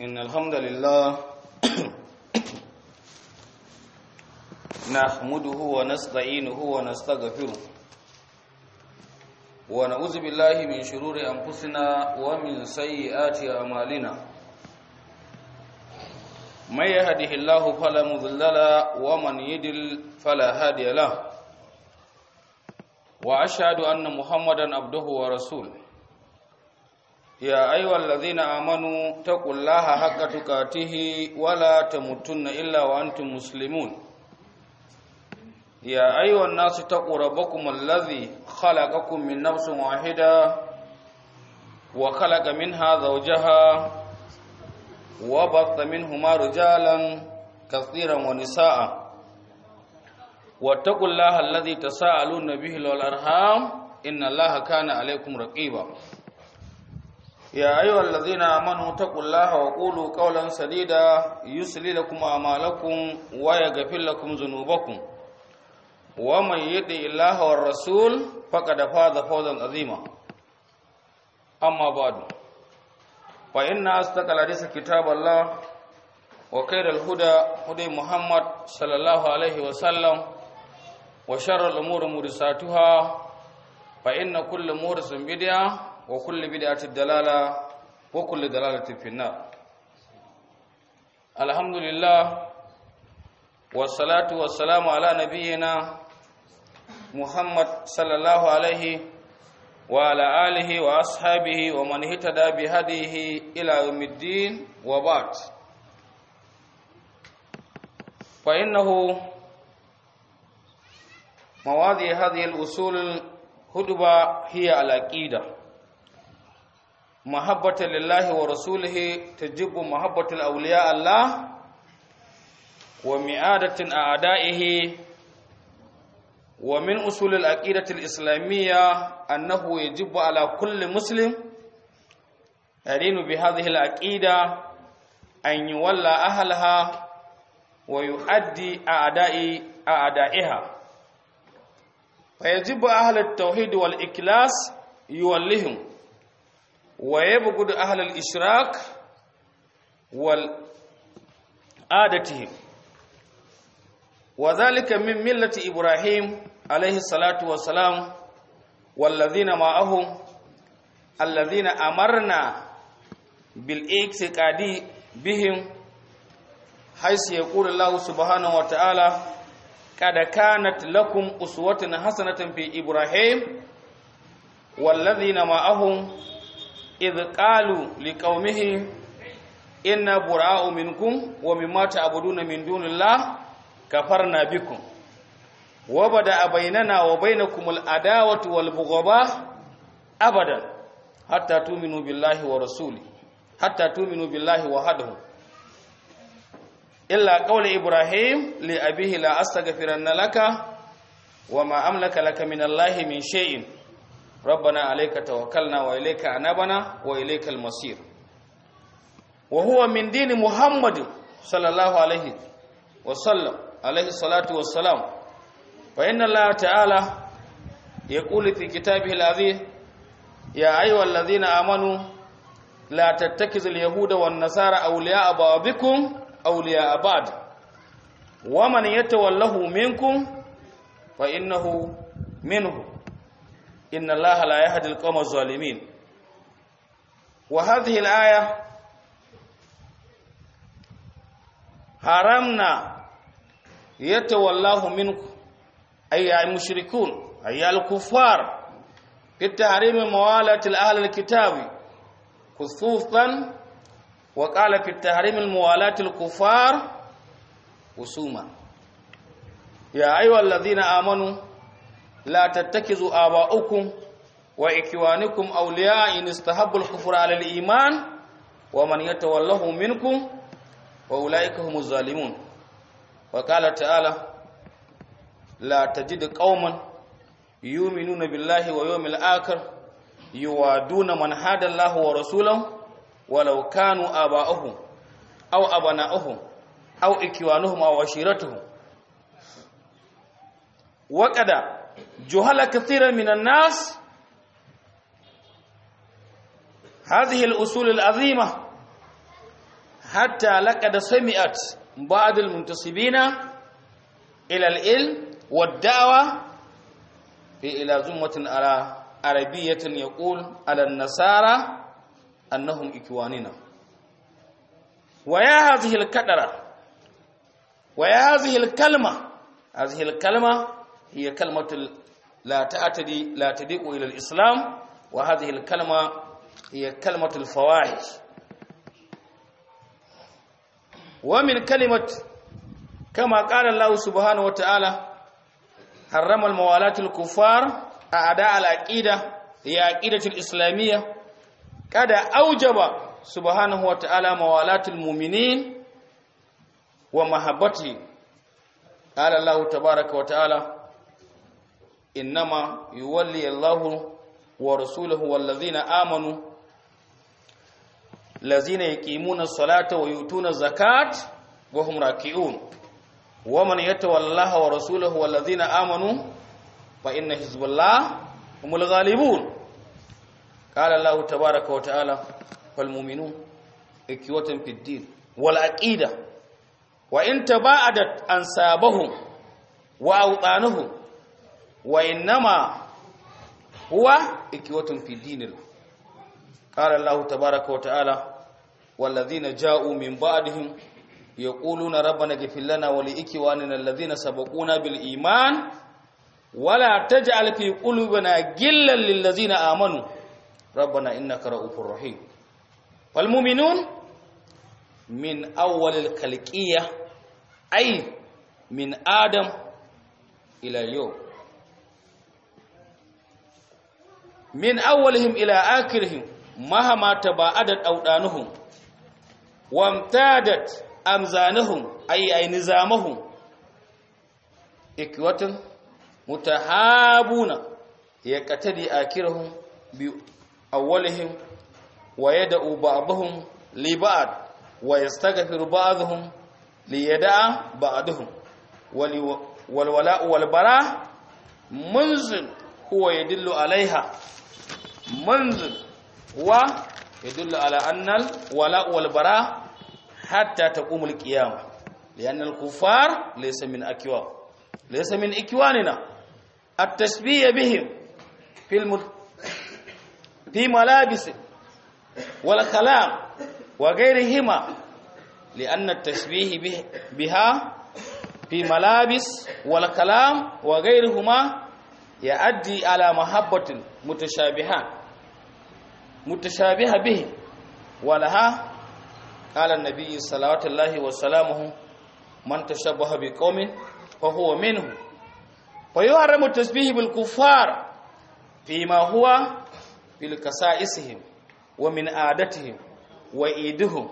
إن الحمد لله نحمده ونستعينه ونستغفره ونعوذ بالله من شرور أنفسنا ومن سيئات أعمالنا من يهده الله فلا مضل له ومن يضلل فلا هادي له وأشهد أن محمدا عبده ورسوله يا أيها الذين آمنوا اتقوا الله حق تقاته ولا تموتن إلا وأنتم مسلمون يا أيها الناس اتقوا ربكم الذي خلقكم من نفس واحدة وخلق منها زوجها وبث منهما رجالا كثيرا ونساء واتقوا الله الذي تساءلون به والأرحام إن الله كان عليكم رقيبا يا أيها الذين آمنوا اتقوا الله وقولوا قولا سديدا يسلي لكم أعمالكم ويغفر لكم ذنوبكم ومن يطع الله والرسول فقد فاز فوزا عظيما أما بعد فإن أصدق الحديث كتاب الله وخير الهدى هدى محمد صلى الله عليه وسلم وشر الأمور محدثاتها فإن كل محدث بدعة وكل بدعة دلالة وكل دلالة في النار الحمد لله والصلاة والسلام على نبينا محمد صلى الله عليه وعلى آله وأصحابه ومن اهتدى بهديه إلى يوم الدين وبعد فإنه مواضيع هذه الأصول الهدبة هي العقيدة محبة لله ورسوله تجب محبة الأولياء الله ومعادة أعدائه ومن أصول العقيدة الإسلامية أنه يجب على كل مسلم يدين بهذه العقيدة أن يولى أهلها ويؤدي أعداء أعدائها فيجب أهل التوحيد والإكلاس يولهم ويبغض أهل الإشراك والعادتهم وذلك من ملة إبراهيم عليه الصلاة والسلام والذين معه الذين أمرنا بالاعتقاد بهم حيث يقول الله سبحانه وتعالى قد كانت لكم أسوة حسنة في إبراهيم والذين معه إذ قالوا لقومه إنا براء منكم ومما تعبدون من دون الله كفرنا بكم وبدأ بيننا وبينكم العداوة والبغضاء أبدا حتى تؤمنوا بالله ورسوله حتى تؤمنوا بالله وحده إلا قول إبراهيم لأبيه لا أستغفرن لك وما أملك لك من الله من شيء ربنا عليك توكلنا وإليك أنبنا وإليك المصير وهو من دين محمد صلى الله عليه وسلم عليه الصلاة والسلام فإن الله تعالى يقول في كتابه العزيز يا أيها الذين آمنوا لا تتخذوا اليهود والنصارى أولياء بعضكم أولياء بعض ومن يتوله منكم فإنه منه إن الله لا يهدي القوم الظالمين وهذه الآية حرمنا يتولاه منكم أي المشركون أي الكفار في التحريم موالة الأهل الكتاب خصوصا وقال في التحريم الموالاة الكفار وسوما يا أيها الذين آمنوا لا تتخذوا آباؤكم وإخوانكم أولياء إن استحبوا الكفر على الإيمان ومن يتوله منكم وأولئك هم الظالمون وقال تعالى لا تجد قوما يؤمنون بالله ويوم الآخر يوادون من هدى الله ورسوله ولو كانوا آباءهم أو أبناءهم أو إخوانهم أو عشيرتهم وقد جهل كثيرا من الناس هذه الأصول العظيمة hatta laqad sami'at ba'd al-muntasibina ila al-ilm wad-da'wa fi ila zummatin ala arabiyyatin yaqul ala an-nasara annahum ikwanina wa ya hadhihi al-kadara wa ya hadhihi al-kalma hadhihi al-kalma hiya kalmatu la ta'tadi la tadiqu ila al-islam wa hadhihi al-kalma hiya kalmatu al-fawahish wa min kalimat kama qala Allah subhanahu wa ta'ala harrama al-mawalat al-kuffar a'da al-aqida hiya aqidatu al-islamiyya kada aujaba subhanahu wa ta'ala mawalatul mu'minin wa mahabbati qala Allah tabaaraka wa ta'ala innama yuwalli Allahu wa rasuluhu wallazina amanu lazina yuqimuna as-salata wa yutuna az-zakat wa hum raki'un wa man yatawallaha wa rasuluhu wallazina amanu fa inna hizballahi humul ghalibun قال الله تبارك وتعالى فالمؤمنون إكوة في الدين والعقيدة وإن تباعدت أنسابهم وأوطانهم وإنما هو إكوة في دين الله قال الله تبارك وتعالى والذين جاءوا من بعدهم يقولون ربنا اغفر لنا ولإكواننا الذين سبقونا بالإيمان ولا تجعل في قلوبنا غلا للذين آمنوا ربنا إنك رؤوف رحيم والمؤمنون من أول الخلقية أي من آدم إلى اليوم من أولهم إلى آخرهم مهما تباعدت أودانهم وامتادت أمزانهم أي أي نظامهم إكوة متحابون يقتدي آخرهم أولهم ويدعو بعضهم لبعض ويستغفر بعضهم ليدع بعضهم والولاء والبراء منزل هو يدل عليها منزل هو يدل على أن الولاء والبراء حتى تقوم القيامة لأن الكفار ليس من أكوان ليس من إكواننا التشبيه بهم في المد... في ملابس والكلام وغيرهما لأن التشبيه به بها في ملابس والكلام وغيرهما يؤدي على محبة متشابهة متشابهة به ولها قال النبي صلوات الله وسلامه من تشبه بقوم فهو منه ويحرم التشبيه بالكفار فيما هو في كسائسهم ومن عادتهم وإيدهم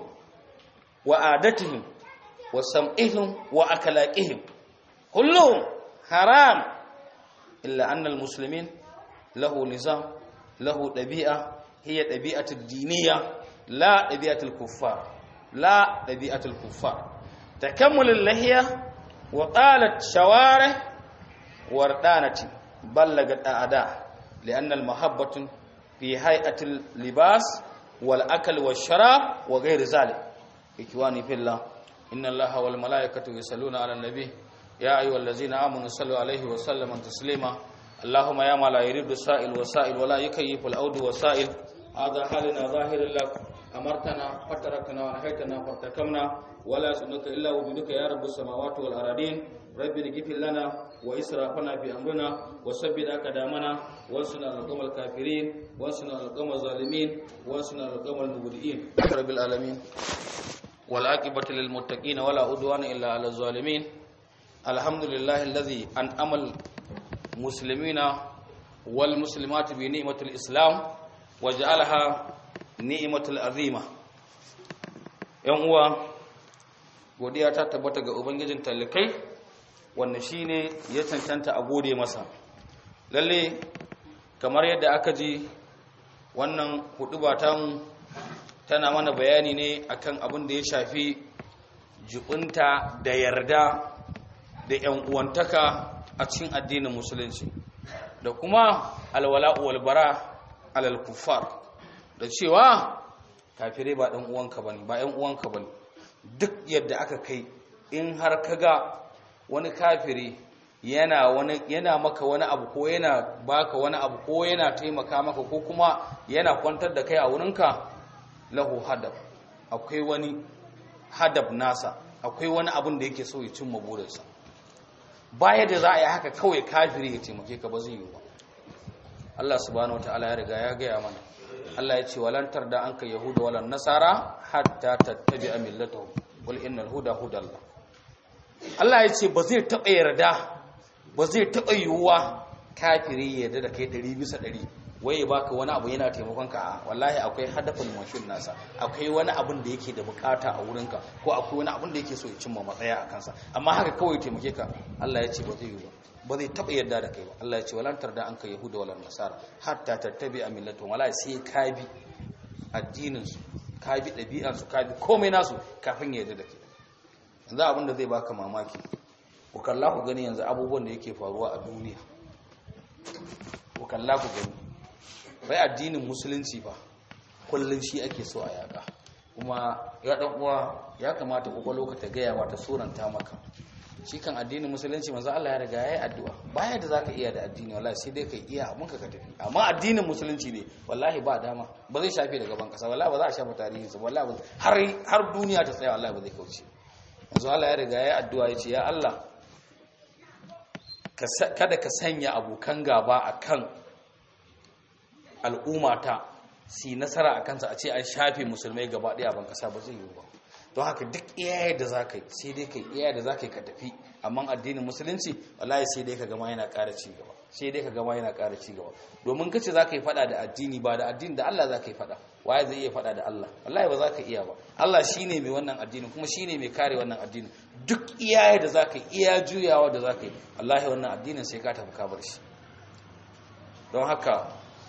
وعادتهم وسمعهم وأكلاقهم كلهم حرام إلا أن المسلمين له نظام له طبيعة هي طبيعة الدينية لا طبيعة الكفار لا طبيعة الكفار تكمل اللحية وطالت شوارع وردانة بلغت أعداء لأن المحبة في هيئة اللباس والأكل والشراب وغير ذلك إخواني في الله إن الله والملائكة يصلون على النبي يا أيها الذين آمنوا صلوا عليه وسلم تسليما اللهم يا ما لا يريد السائل وسائل ولا يكيف الأود وسائل هذا حالنا ظاهر لك أمرتنا فتركنا ونهيتنا فارتكمنا ولا سنك إلا وجودك يا رب السماوات والأرضين رب اغفر لنا وإسرافنا في أمرنا وثبت أقدامنا وانصرنا على القوم الكافرين وانصرنا على القوم الظالمين وانصرنا على القوم المبتدئين رب العالمين والعاقبة للمتقين ولا عدوان إلا على الظالمين الحمد لله الذي أنعم المسلمين والمسلمات بنعمة الإسلام وجعلها نعمة العظيمة yan uwa godiya ta tabbata ga ubangijin talikai wanda shine ya cancanta a gode masa lalle kamar yadda aka ji wannan huduba tamu tana mana bayani ne akan abin da ya shafi jibinta da yarda da yan uwantaka a cikin addinin musulunci da kuma alwala'u walbara alal kuffar da cewa kafirai ba ɗan uwanka bane ba ɗan uwanka bane duk yadda aka kai in har kaga wani kafiri yana wani yana maka wani abu ko yana baka wani abu ko yana taimaka maka ko kuma yana kwantar da kai a wurinka lahu hadab akwai wani hadab nasa akwai wani abin da yake so ya cimma burinsa baya da za a yi haka kawai kafiri ya taimake ka ba zai yi ba Allah subhanahu wataala ya riga ya gaya mana Allah ya ce walantar da anka yahuda walan nasara hatta tattabi'a millatahum qul innal huda hudallah Allah ya ce ba zai taɓa yarda ba zai taɓa yiwuwa kafiri ya yarda da kai ɗari bisa ɗari wai ya baka wani abu yana taimakon ka a wallahi akwai hadafin mashin nasa akwai wani abun da yake da bukata a wurinka ko akwai wani abun da yake so ya cimma matsaya a kansa amma haka kawai taimake ka Allah ya ce ba zai yi ba ba zai taɓa yarda da kai ba Allah ya ce walantar da an ka yahuda wala nasara hatta tattabi a millatun wallahi sai ka bi addinin su ka bi ɗabi'an su ka bi komai nasu kafin ya yarda da kai yanzu abin da zai baka mamaki ku kalla ku gani yanzu abubuwan da yake faruwa a duniya ku kalla ku gani bai addinin musulunci ba kullum shi ake so a yaƙa kuma ya ɗan uwa ya kamata kwakwalo ka ta gaya wa ta suranta maka shi kan addinin musulunci manzo Allah ya riga yayi addu'a baya da zaka iya da addini wallahi sai dai kai iya abun ka ka tafi amma addinin musulunci ne wallahi ba dama ba zai shafe da gaban kasa wallahi ba za a shafa tarihin sa wallahi har har duniya ta tsaya wallahi ba zai kauce manzo Allah ya riga yayi addu'a yace ya Allah kada ka sanya abokan gaba akan al'ummata si nasara a kansa a ce an shafe musulmai gaba ɗaya ban kasa ba zai yi ba don haka duk iyaye da za ka yi sai dai ka yi iyaye da za ka yi ka tafi amma addinin musulunci wallahi sai dai ka gama yana ƙara ci gaba sai dai ka gama yana ƙara ci gaba domin kace za ka yi faɗa da addini ba da addini da Allah za ka yi faɗa waye zai iya faɗa da Allah wallahi ba za ka iya ba Allah shine mai wannan addini kuma shine mai kare wannan addini duk iyaye da za ka yi iya juyawa da za ka yi wallahi wannan addinin sai ka tafi ka bar shi don haka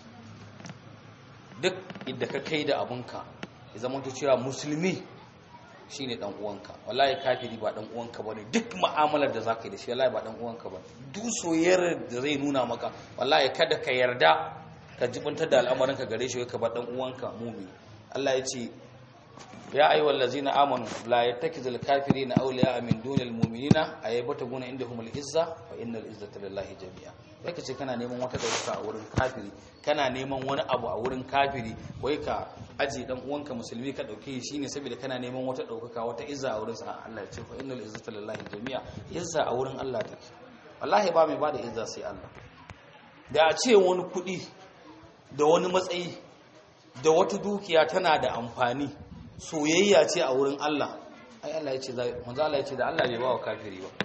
duk inda ka kai da abunka ya zama cewa musulmi shine dan uwanka wallahi kafiri ba dan uwanka bane duk mu'amalar da zaka yi da shi wallahi ba dan uwanka bane duk soyayyar da zai nuna maka wallahi kada ka yarda ka jibuntar da al'amarin ka gare shi ka bar dan uwanka mu'min Allah ya ce ya ayyuhal ladzina amanu la yattakizul kafirina awliya'a min dunil mu'minina ayabataguna indahumul izza fa innal izzata lillahi jami'a wai ka ce kana neman wata dauka a wurin kafiri kana neman wani abu a wurin kafiri wai ka aje dan uwanka musulmi ka dauke shi ne saboda kana neman wata daukaka wata izza a wurin sa Allah ya ce fa innal izzata lillahi jami'a izza a wurin Allah take wallahi ba mai bada izza sai Allah da a ce wani kudi da wani matsayi da wata dukiya tana da amfani soyayya ce a wurin Allah ai Allah ya ce manzo Allah ya ce da Allah bai ba wa kafiri ba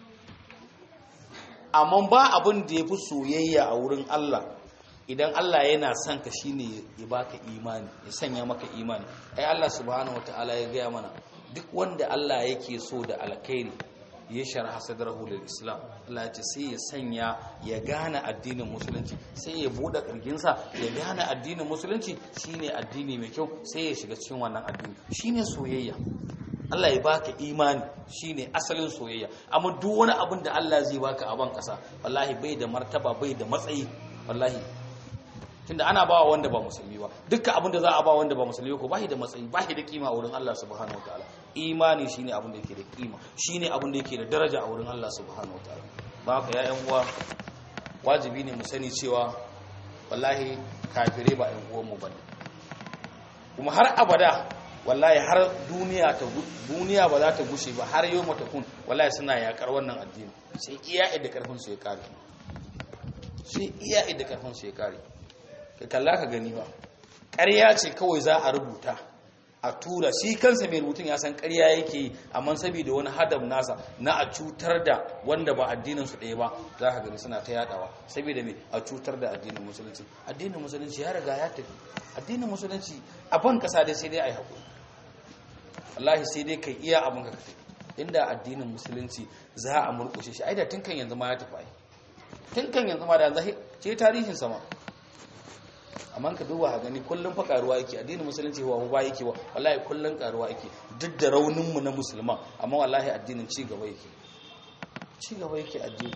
amma ba abin da ya fi soyayya a wurin Allah idan Allah yana son ka shine ya baka imani ya sanya maka imani ai Allah subhanahu wataala ya gaya mana duk wanda Allah yake so da alkhairi ya sharha sadrahu lil islam Allah ya ce sai ya sanya ya gane addinin musulunci sai ya bude kirginsa ya gane addinin musulunci shine addini mai kyau sai ya shiga cikin wannan addini shine soyayya Allah ya baka imani shine asalin soyayya amma duk wani abin da Allah zai baka a ban kasa wallahi bai da martaba bai da matsayi wallahi tunda ana bawa wanda ba musulmi ba dukkan abin da za a ba wanda ba musulmi ko bai da matsayi bai da kima a wurin Allah subhanahu wataala imani shine abin da yake da kima shine abin da yake da daraja a wurin Allah subhanahu wataala ba ka ya yan uwa wajibi ne mu sani cewa wallahi kafire ba yan uwan mu bane kuma har abada wallahi har duniya ta duniya ba za ta gushe ba har yau mata kun wallahi suna yakar wannan addini sai iya idda karfin su ya kare sai iya idda karfin su ya kare ka kalla ka gani ba ƙarya ce kawai za a rubuta a tura shi kansa mai rubutun ya san ƙarya yake yi amma saboda wani hadam nasa na a cutar da wanda ba addinin su ɗaya ba za ka gani suna ta yadawa saboda me a cutar da addinin musulunci addinin musulunci ya riga ya tafi addinin musulunci a ban kasa dai sai dai a yi haƙuri wallahi sai dai kai iya abin ka tafi inda addinin musulunci za a murƙushe shi ai da tun kan yanzu ma ya tafi ai tun kan yanzu ma da yanzu ce tarihin sama amma ka duba a gani kullum fa karuwa yake addinin musulunci wa ba yake wa wallahi kullum karuwa yake duk da raunin mu na musulman amma wallahi addinin ci gaba yake ci gaba yake addini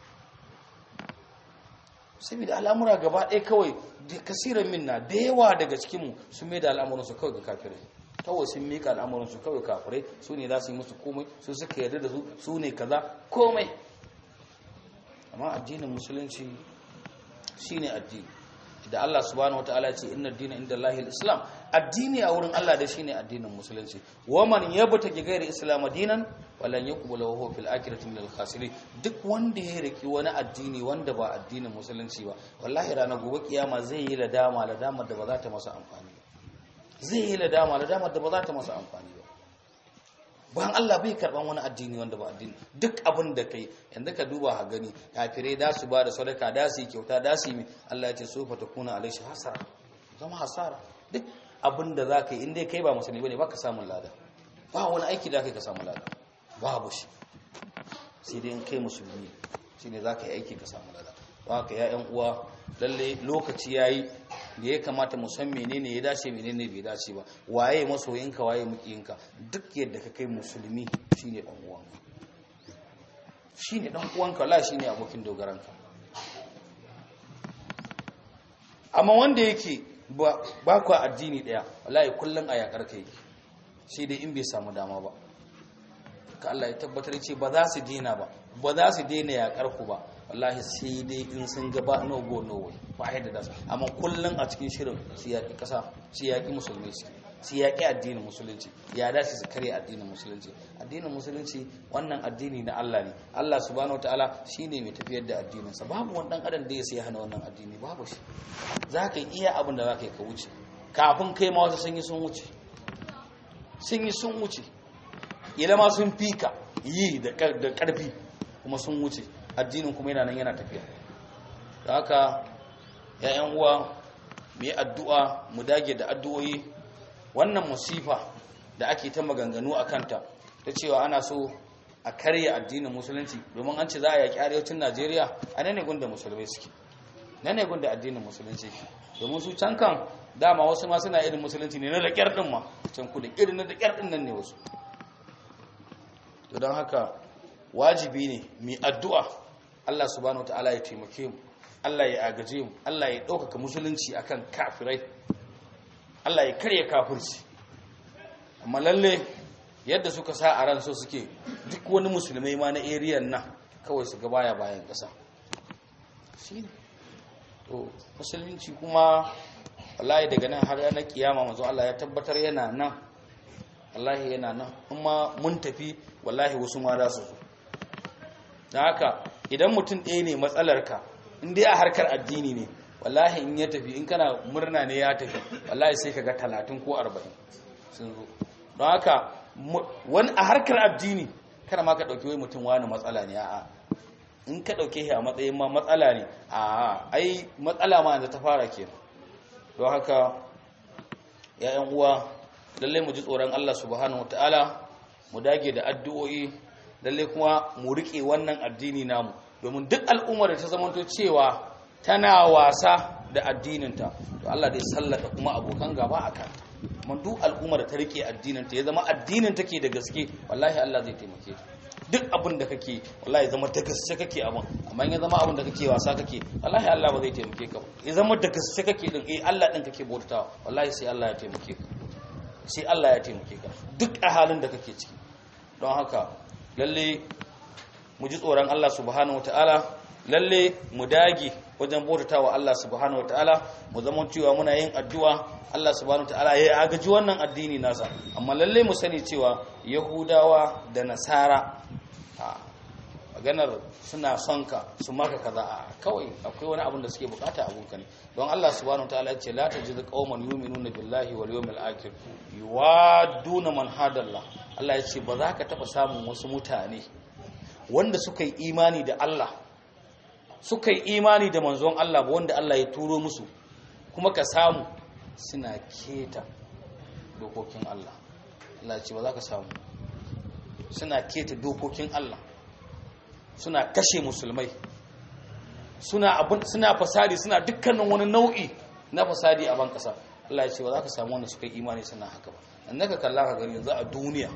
saboda al'amura gaba ɗaya kawai da kasiran minna da yawa daga cikin mu sun mai da al'amuran su kawai ga kafirai kawai sun mika al'amuran su kawai kafirai su ne za su yi musu komai su suka yarda da su su ne kaza komai amma addinin musulunci shine addini da Allah subhanahu wataala ce inna ad-dina inda Allahi al-islam addini a wurin Allah da shine addinin musulunci waman yabtaki ghairi islam dinan walan yuqbalu huwa fil akhirati minal khasirin duk wanda ya riki wani addini wanda ba addinin musulunci ba wallahi ranar gobe kiyama zai yi ladama ladama da ba za ta masa amfani ba zai yi ladama ladama da ba za ta masa amfani ba bayan Allah bai karban wani addini wanda ba addini duk abin da kai yanzu ka duba ha gani kafirai da su ba da sadaka da su yi kyauta da su yi Allah ya ce sofa ta kuna alaishi hasara zama hasara duk abin da za ka yi inda kai ba musulmi bane baka samun lada ba wani aiki da kai ka samu lada babu shi sai dai in kai musulmi shine za ka yi aiki ka samu lada ba ka ya yan uwa lalle lokaci yayi da ya kamata mu san menene ya dace menene bai dace ba waye masoyinka waye mukiyinka duk yadda ka kai musulmi shine dan uwanka shine dan uwanka la shine abokin dogaranka amma wanda yake ba ku addini daya wallahi kullun a yakar kai sai dai in bai samu dama ba ka Allah ya tabbatar ce ba za su dina ba ba za su daina yakar ku ba wallahi sai dai in sun gaba no go no way ba yadda da su amma kullun a cikin shirin su yaki kasa su yaki musulmi su yaki addinin musulunci ya dace su kare addinin musulunci addinin musulunci wannan addini na Allah ne Allah subhanahu wataala shine mai tafiyar da addinin sa babu wani dan adam da ya sai hana wannan addini babu shi zaka iya abin da zaka yi ka wuce kafin kai ma wasu sun yi sun wuce sun yi sun wuce ilama sun fika yi da karfi kuma sun wuce addinin kuma yana nan yana tafiya da haka ya'yan uwa mu yi addu'a mu dage da addu'o'i wannan musifa da ake ta maganganu a kanta ta cewa ana so a karya addinin musulunci domin an ce za a yaƙi arewacin najeriya a nan ne gunda musulmai suke nan ne gunda addinin musulunci domin su can kan dama wasu ma suna irin musulunci ne na da ƙyar ɗin ma can kudin irin na da ƙyar ɗin nan ne wasu to don haka wajibi ne mai addu'a Allah subhanahu wa ta'ala ya taimake mu Allah ya agaje mu Allah ya ɗaukaka musulunci akan kafirai Allah ya karya kafirci amma lalle yadda suka sa a ran so suke duk wani musulmai ma na eriyan nan kawai su ga baya bayan ƙasa shine to musulunci kuma wallahi daga nan har ranar kiyama manzo Allah ya tabbatar yana nan wallahi yana nan kuma mun tafi wallahi wasu ma za su zo da haka idan mutum ɗaya ne matsalarka in dai a harkar addini ne wallahi in ya tafi in kana murna ne ya tafi wallahi sai ka ga talatin ko arba'in sun zo don haka wani a harkar addini kada ma ka ɗauki wai mutum wani matsala ne a'a in ka ɗauke shi a matsayin ma matsala ne a'a ai matsala ma yanzu ta fara kenan don haka ya'yan uwa lallai mu ji tsoron Allah subhanahu wataala mu dage da addu'o'i lallai kuma mu rike wannan addini namu domin duk al'ummar da ta zamanto cewa tana wasa da addininta to Allah dai sallata kuma abokan gaba a kanta amma duk al'ummar da ta rike addininta ya zama addinin take da gaske wallahi Allah zai taimake ta duk abin da kake wallahi zama da gaske kake abin amma in ya zama abin da kake wasa kake wallahi Allah ba zai taimake ka ba ya zama da gaske kake din eh Allah din kake bautawa wallahi sai Allah ya taimake ka sai Allah ya taimake ka duk a halin da kake ciki don haka lalle mu ji tsoron Allah subhanahu wataala lalle mu dage wajen bautawa Allah subhanahu wataala mu zama cewa muna yin addu'a Allah subhanahu wataala ya agaji wannan addini nasa amma lalle mu sani cewa yahudawa da nasara maganar suna son ka su maka kaza a kawai akwai wani abin da suke bukata a gunka ne don Allah subhanahu wataala ya ce la tajidu qauman yu'minuna billahi wal yawmil akhir yuwaduna man hadallah Allah ya ce ba za ka taba samun wasu mutane wanda suka yi imani da Allah suka yi imani da manzon Allah ba wanda Allah ya turo musu kuma ka samu suna keta dokokin Allah Allah ce ba za ka samu suna keta dokokin Allah suna kashe musulmai suna abin suna fasadi suna dukkanin wani nau'i na fasadi a ban kasa Allah ya ce ba za ka samu wanda suka yi imani suna haka ba annaka kalla ka gani yanzu a duniya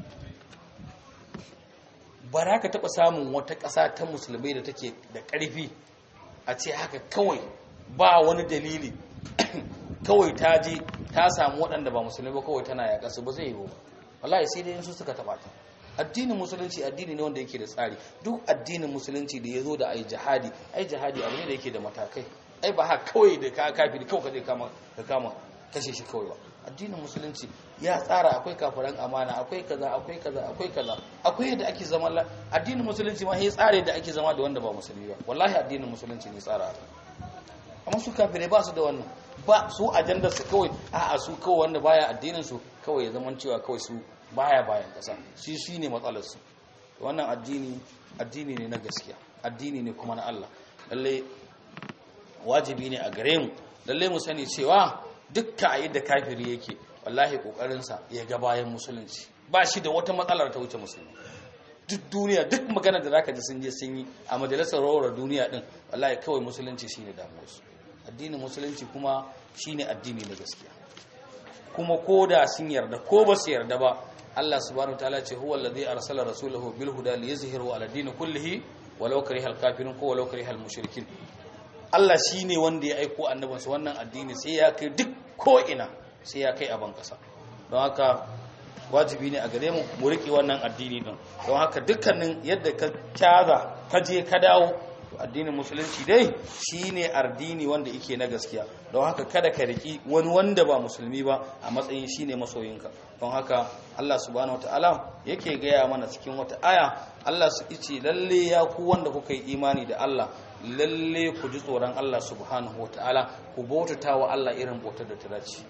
ba za ka taɓa samun wata ƙasa ta musulmai da take da ƙarfi a ce haka kawai ba wani dalili kawai ta je ta samu waɗanda ba musulmi ba kawai tana yaƙa su ba zai yi ba wallahi sai dai su suka taɓa ta addinin musulunci addini ne wanda yake da tsari duk addinin musulunci da ya zo da ai jihadi ai jihadi abu ne da yake da matakai ai ba ha kawai da ka kafiri kawai ka je kama ka kama kashe shi kawai ba addinin musulunci ya tsara akwai kafiran amana akwai kaza akwai kaza akwai kaza akwai yadda ake zama addinin musulunci ma ya tsara yadda ake zama da wanda ba musulmi ba wallahi addinin musulunci ne tsara amma su kafirai ba su da wannan ba su ajandar su kawai a'a su kawai wanda baya addinin su kawai ya zama cewa kawai su baya bayan kasa shi shi ne matsalar su wannan addini addini ne na gaskiya addini ne kuma na Allah lalle wajibi ne a gare mu lalle mu sani cewa dukka a yadda kafiri yake wallahi kokarinsa ya ga bayan musulunci ba shi da wata matsalar ta wuce musulmi duk duniya duk magana da zaka ji sun je sun yi a majalisar rawar duniya din wallahi kawai musulunci shine damuwarsu addinin musulunci kuma shine addini na gaskiya kuma ko da sun yarda ko ba su yarda ba Allah subhanahu wataala ce huwa allazi arsala rasulahu bil huda liyuzhiru ala din kullihi walau karihal kafirun ko walau karihal mushrikin Allah shine wanda ya aiko annabinsa wannan addini sai ya kai duk ko ina sai ya kai a ban kasa don haka wajibi ne a gare mu mu riƙe wannan addini din don haka dukkanin yadda ka kyaza ka je ka dawo addinin musulunci dai shine addini wanda yake na gaskiya don haka kada ka riki wani wanda ba musulmi ba a matsayin shine masoyinka don haka Allah subhanahu wataala yake gaya mana cikin wata aya Allah su ce lalle ya ku wanda kuka yi imani da Allah lalle ku ji tsoron Allah subhanahu wataala ku bautata wa Allah irin bautar da ta dace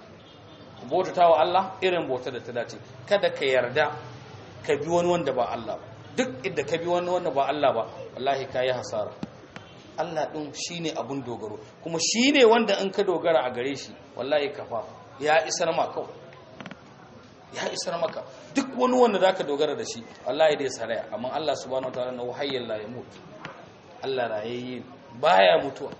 ku bautata wa Allah irin bautar da ta dace kada ka yarda ka bi wani wanda ba Allah ba duk inda ka bi wani wanda ba Allah ba wallahi ka yi hasara Allah ɗin shi ne abin dogaro kuma shi ne wanda in ka dogara a gare shi wallahi kafa ya isar ma kawai ya isar maka duk wani wanda za ka dogara da shi wallahi dai saraya amma Allah subhanahu wataala na wahayyar la yamut Allah rayayye baya mutuwa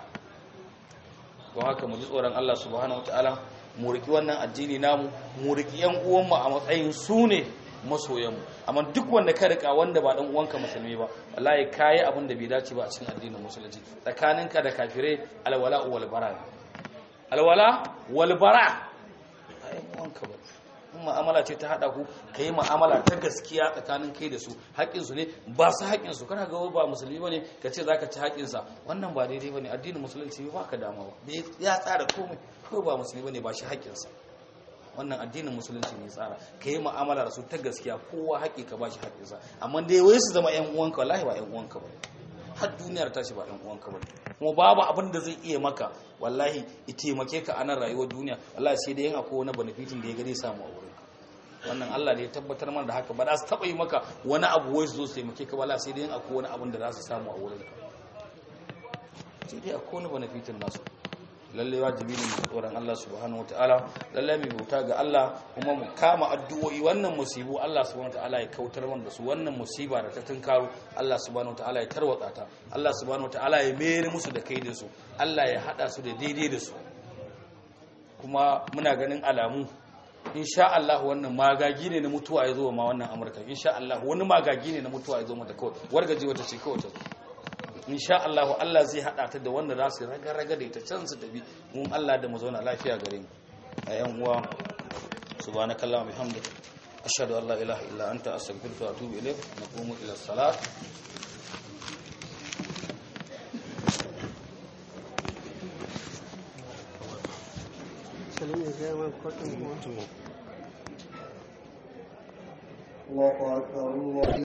don haka mu ji tsoron Allah subhanahu wataala mu riki wannan addini namu mu riki yan uwanmu a matsayin su ne masoyanmu amma duk wanda ka rika wanda ba dan uwanka musulmi ba wallahi kai abin da bai dace ba a cikin addinin musulunci tsakaninka da kafirai alwala wal bara alwala wal bara ai uwanka ba in mu'amala ce ta hada ku kai mu'amala ta gaskiya tsakanin kai da su haƙƙin su ne ba su haƙƙin su kana ga ba musulmi bane ka ce zaka ci haƙƙin sa wannan ba daidai bane addinin musulunci ba ka dama ba ya tsara komai ko ba musulmi bane ba shi haƙƙin sa wannan addinin musulunci ne tsara ka yi mu'amala da su ta gaskiya kowa haƙi ka bashi haƙinsa amma dai wai su zama 'yan uwanka wallahi ba 'yan uwanka ba har duniyar tashi ba 'yan uwanka ba kuma babu abin da zai iya maka wallahi ya taimake ka a nan rayuwar duniya wallahi sai dai yin akwai wani benefitin da ya gani samu a wurin wannan Allah ne ya tabbatar mana da haka ba za su taɓa yi maka wani abu wai su zo su taimake ka wallahi sai dai yin akwai wani abin da za su samu a wurin sai dai akwai wani benefitin nasu lalle wajibi ne mu tsoron Allah subhanahu wataala lalle mu bauta ga Allah kuma mu kama addu'o'i wannan musibu Allah subhanahu wataala ya kautar mana da su wannan musiba da ta tunkaro Allah subhanahu wataala ya tarwatsa ta Allah subhanahu wataala ya mere musu da kai da su Allah ya hada su da daidai da su kuma muna ganin alamu insha Allah wannan magagi ne na mutuwa ya zo ma wannan Amurka insha Allah wani magagi ne na mutuwa ya zo mata kawai wargaje wata ce kawai ta insha Allah Allah zai hada ta da wanda za su raga raga da ita can su tafi mun Allah da mu zauna lafiya gare mu a yan uwa subhanakallahumma bihamdika ashhadu an la ilaha illa anta astaghfiruka wa atubu ilayk naqumu ila salat Salim ya gaya man kwaɗin kuma. الله أكبر الله